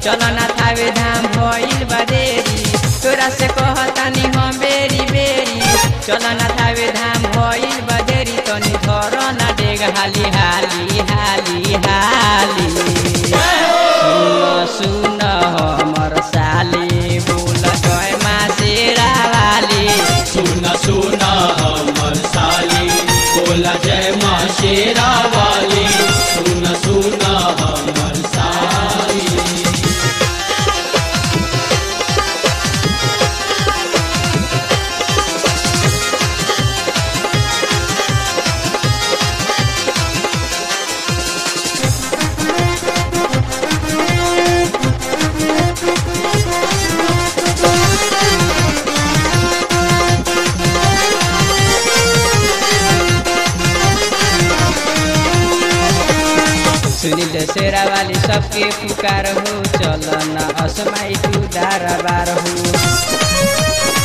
चल ना थावे धाम भइल बदेरी तोरा से कहतानी हम बेरी बेरी चल ना थावे धाम भइल बदेरी तनी धर ना डेग हाली हाली हाली हाली सुन सुन हमर साली बोल जय मा शेरा वाली सुन सुन हमर साली बोला जय माँ शेरा वाली सुन सुन हमर साली सुनील शेरा वाली सबके पुकार हो चल न असमाई तू दारा बार हो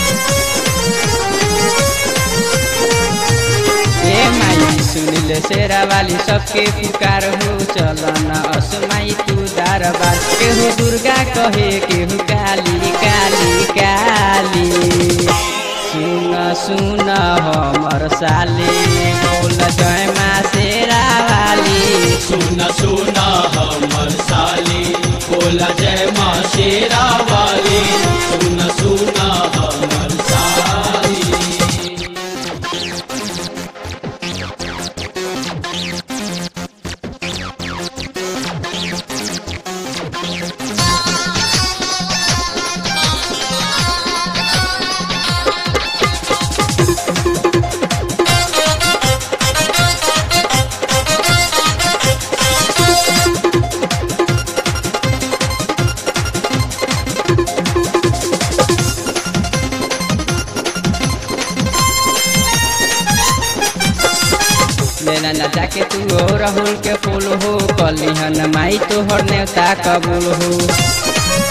ए माई सुनील शेरा वाली सबके पुकार हो चल न असमाई तू दारा बार केहू दुर्गा कहे केहू काली काली काली सुन सुन हमर साली बोल जय मा शेरा वाली सुन सुन हमर साली बोला जय माँ शेरा वाली सुन सुन हमर साली लेना न जाके तू हो राहुल के फूल हो कलिहन माई तोहर नेवता कबूल हो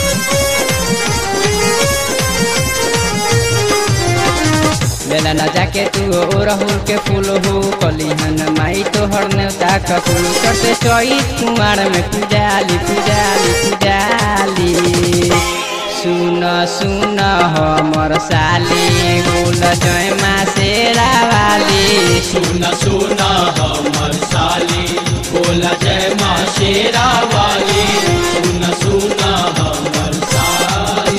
लेना न जाके तू हो राहुल के फूल हो कलिहन माई तोहर नेवता कबूल करते चौथ कुमार में पुजाली पुजाली पुजाली सुन सुन हमर साली बोल जय मा शेरा वाली सुन सुन हमर साली बोला जय माँ शेरा वाली सुन सुन हमर साली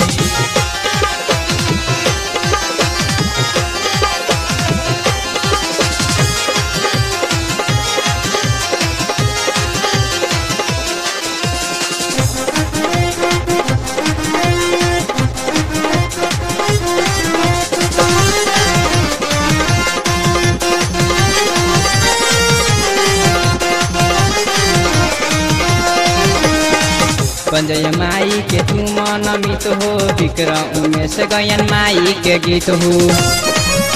पंजय माई के तू मन मित हो विक्रम उमेश गयन माई के गीत हो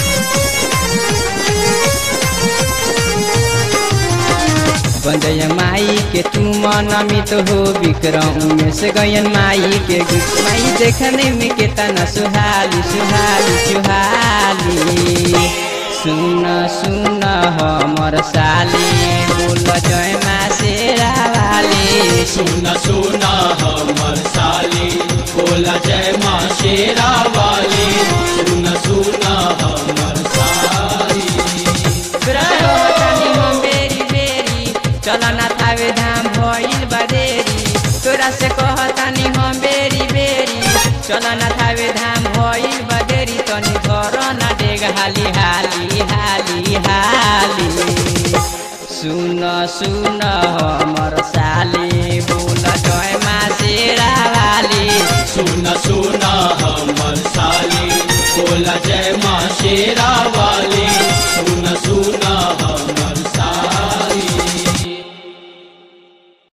पंजय माई के तू मन मित हो विक्रम उमेश गयन माई के गीत माई देखने में केतना सुहाली सुहाली सुहाली सुन सुन हमर साली बोल जय मा शेरा वाली सुन सुन हमर साली बोला जय माँ शेरा वाली सुन सुन हमर साली रहतानी हम बेरी बेरी चल ना थावे धाम भइल बदेरी तोरा से कहतानी हम बेरी बेरी चल ना थावे धाम भइल बदेरी तनी घर ना डेग हाली हाली हाली हाली सुन सुन हमर साली बोल जय मा शेरा वाली सुन सुन हमर साली बोला जय माँ शेरा वाली सुन सुन